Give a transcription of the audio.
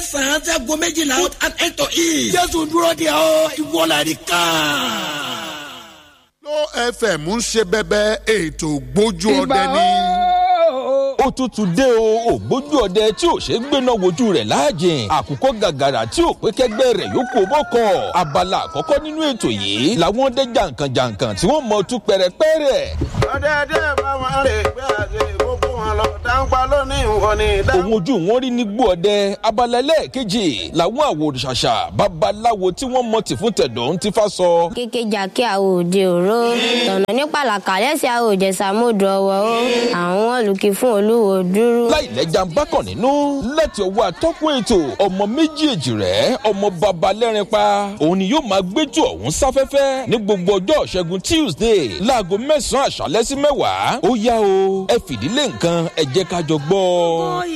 mẹ́sàn-án sago méjìlá out and enter in. jésù dúró de ọ ìwọlẹ̀ ká. ló fm ń ṣe bẹbẹ ètò gbójú ọdẹ ní. ó tútù dé o ògbójú ọdẹ tí ò ṣe gbéná wojú rẹ̀ láàjìn àkùkọ gàgàrà tí ò pé kẹgbẹ́ rẹ̀ yóò kó bọ́kọ̀ abala àkọ́kọ́ nínú ètò yìí làwọn ọdẹ jàǹkànjàǹkàn tí wọ́n mọ̀ tú pẹ̀rẹ̀pẹ̀rẹ̀. ọ̀dẹ̀dẹ̀ bá wọn rè gbé àgbè gbogbo wọn lọ dáńpá lónìí wọn ni. òun ojú wọn rí ní gbó ọdẹ abala ẹlẹ́ẹ̀kejì làwọn àwòrán-ṣàṣà babaláwo tí wọ́n mọ̀ tì fún tẹ̀dọ̀ ń ti fa sọ. kékejà kí àwọn òde òró tọ̀nà ní pàlàkà lẹ́sẹ̀ àwọn òjẹ̀sà mọ́dọ̀ ọwọ́ ó àwọn olùkí fún olúwo dúró. láìlẹ́jà ń bá kàn nínú láti ọwọ́ atọ́kùn ètò ọmọ méjèèjì rẹ̀ ọmọ baba lẹ́rin pa òun ni yóò máa gbẹ́jọ ọ̀hún sáfẹ́fẹ́ ní gbogbo ọjọ́ ṣẹ́gun tuesday láago mẹ́sàn-án àṣálẹ́ sí mẹ́wàá ó yá o ẹ fìdílé nǹkan ẹ jẹ́ ká jọ gbọ́.